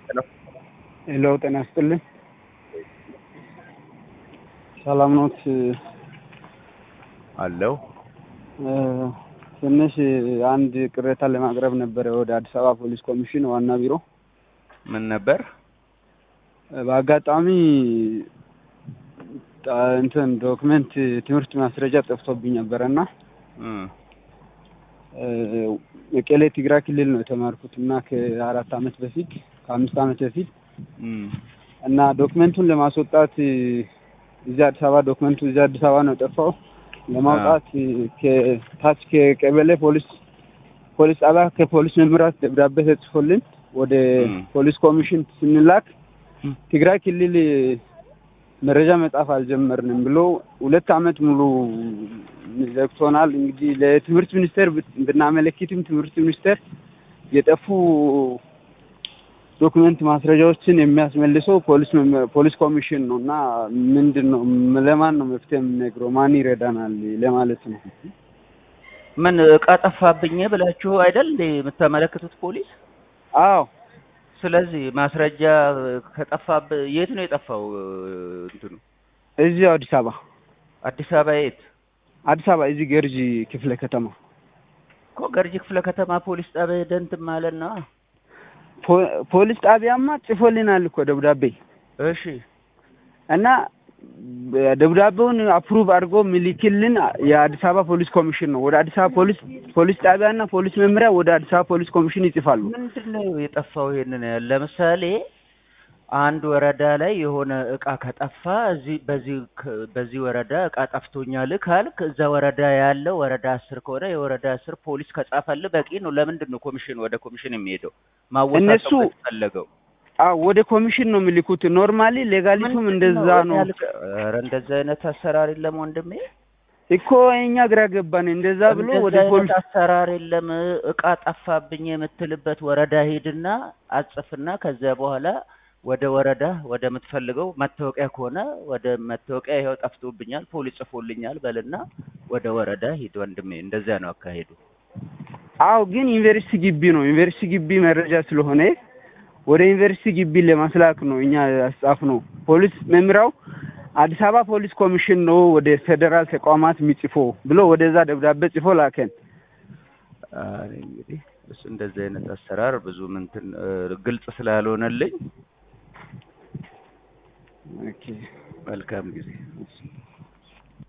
ሄሎ ጤና ይስጥልኝ። ሰላም ኖት? አለው ትንሽ አንድ ቅሬታ ለማቅረብ ነበረ ወደ አዲስ አበባ ፖሊስ ኮሚሽን ዋና ቢሮ። ምን ነበር? በአጋጣሚ ጣ- እንትን ዶክመንት ትምህርት ማስረጃ ጠፍቶብኝ ነበረ እና እም፣ መቀሌ ትግራይ ክልል ነው የተማርኩት እና ከአራት አመት በፊት ከአምስት አመት በፊት እም፣ እና ዶክመንቱን ለማስወጣት እዚህ አዲስ አበባ ዶክመንቱ እዚህ አዲስ አበባ ነው የጠፋው። ለማውጣት ከታች ከቀበሌ ፖሊስ ፖሊስ ጣቢያ ከፖሊስ መምራት ደብዳቤ ተጽፎልን ወደ እም። ፖሊስ ኮሚሽን ስንላክ እም። ትግራይ ክልል መረጃ መጻፍ አልጀመርንም ብሎ ሁለት አመት ሙሉ ዘግቶናል። እንግዲህ ለትምህርት ሚኒስቴር ብ- ብናመለክትም ትምህርት ሚኒስቴር የጠፉ ዶክመንት ማስረጃዎችን የሚያስመልሰው ፖሊስ መመ- ፖሊስ ኮሚሽን ነው እና ምንድን ነው ለማን ነው መፍትሄ የምንነግረው? ማን ይረዳናል ለማለት ነው። ምን እቃ ጠፋብኝ ብላችሁ አይደል እንዴ የምታመለክቱት ፖሊስ? አዎ ስለዚህ ማስረጃ ከጠፋብ የት ነው የጠፋው? እንትኑ እዚሁ አዲስ አበባ አዲስ አበባ የት? አዲስ አበባ እዚህ ገርጂ ክፍለ ከተማ እኮ ገርጂ ክፍለ ከተማ ፖሊስ ጣቢያ ሄደህ እንትን ማለት ነው። ፖ- ፖሊስ ጣቢያማ ጽፎልናል እኮ ደብዳቤ እሺ እና ደብዳቤውን አፕሩቭ አድርጎ ሚልክልን የአዲስ አበባ ፖሊስ ኮሚሽን ነው። ወደ አዲስ አበባ ፖሊስ ፖሊስ ጣቢያና ፖሊስ መምሪያ ወደ አዲስ አበባ ፖሊስ ኮሚሽን ይጽፋሉ። ምንድን ነው የጠፋው? ይሄንን ለምሳሌ አንድ ወረዳ ላይ የሆነ እቃ ከጠፋ እዚህ በዚህ ከ- በዚህ ወረዳ እቃ ጠፍቶኛል ካልክ እዛ ወረዳ ያለው ወረዳ አስር ከሆነ የወረዳ አስር ፖሊስ ከጻፈልህ በቂ ነው። ለምንድን ነው ኮሚሽን ወደ ኮሚሽን የሚሄደው? ማወሳሰብ እነሱ- የተፈለገው አዎ ወደ ኮሚሽን ነው የሚልኩት። ኖርማሊ ሌጋሊቱም እንደዛ ነው ኧረ እንደዛ አይነት አሰራር የለም ወንድሜ። እኮ እኛ ግራ ገባን። እንደዛ ብሎ እንደዛ ወደ አይነት ፖሊስ አሰራር የለም። እቃ ጠፋብኝ የምትልበት ወረዳ ሄድና አጽፍና ከዚያ በኋላ ወደ ወረዳ ወደ ምትፈልገው መታወቂያ ከሆነ ወደ መታወቂያ ይኸው ጠፍቶብኛል ፖሊስ ጽፎልኛል በልና ወደ ወረዳ ሂድ ወንድሜ። እንደዚያ ነው አካሄዱ። አዎ ግን ዩኒቨርሲቲ ግቢ ነው። ዩኒቨርሲቲ ግቢ መረጃ ስለሆነ ወደ ዩኒቨርሲቲ ግቢ ለማስላክ ነው እኛ ያስጻፍ ነው። ፖሊስ መምሪያው አዲስ አበባ ፖሊስ ኮሚሽን ነው ወደ ፌዴራል ተቋማት የሚጽፎ ብሎ ወደዛ ደብዳቤ ጽፎ ላከን። አይ እንግዲህ እሱ እንደዚህ አይነት አሰራር ብዙ እንትን እ፣ ግልጽ ስላልሆነልኝ ኦኬ መልካም ጊዜ